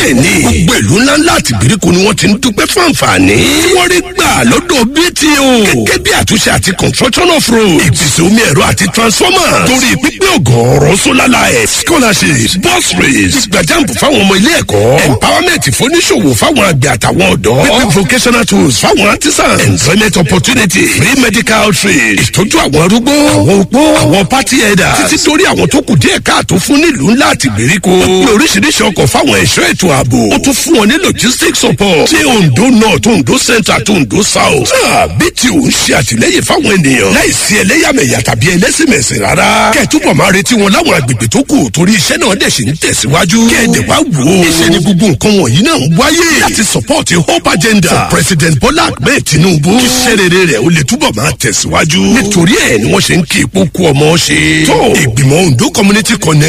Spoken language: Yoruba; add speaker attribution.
Speaker 1: bẹ́ẹ̀ni gbogbo ìlú ńláńlá àti ìgbèríko ni wọ́n ti ń dúpẹ́ fún àǹfààní. tí wọ́n rí gbà lọ́dọ̀ BTO. gẹ́gẹ́ bí àtúnṣe àti construction of road. ìpèsè omi ẹ̀rọ àti transformer. torí pípé ọgọ́rọ̀ solar light. scholarships bus rates. ìgbàjàmpù fáwọn ọmọ ilé ẹ̀kọ́. empowerment fóníṣòwò fáwọn àgbẹ̀ àtàwọn ọ̀dọ́. pípé vocational tools fáwọn artisans. employment opportunity. free medical trade. ìtọ́jú àwọn arúgbó. àwọn opó. àwọn party headers. títí torí àwọn tó kù díẹ̀ káàtó fún nílùú ńlá àti ìgbèríko. ó pé oríṣiríṣi ọkọ̀ fáwọn ẹ̀ṣọ́ ètò ààbò. ó tún fún wọn ní logistics support. tí Ondo north Ondo centre àti Ondo south. bí tí ò ń ṣe àtìlẹ́yìn fáwọn ènìyàn. láìsí ẹlẹ́yàmẹ̀yà tàbí ẹlẹ́sìnmẹ̀sìn rárá. kẹ́ ẹ̀ túbọ̀ máa retí wọn láwọn agbègbè tó kù torí iṣẹ́ náà dẹ̀ ṣe ń tẹ̀síwájú. kẹ́ẹ̀dẹ̀ wá wò ó. iṣẹ́ ni gbogbo nǹkan wọ̀nyí náà ń wáyé. láti support hope agenda. for president Bola Ahmed Tinubu. kí iṣẹ́ rere rẹ̀ ó lè túbọ̀ máa tẹ̀síwájú. nítorí ẹ̀ ni wọ́n ṣe ń kí ipò kú ọmọ ṣe. tó ìgbìmọ̀ Ondo community connect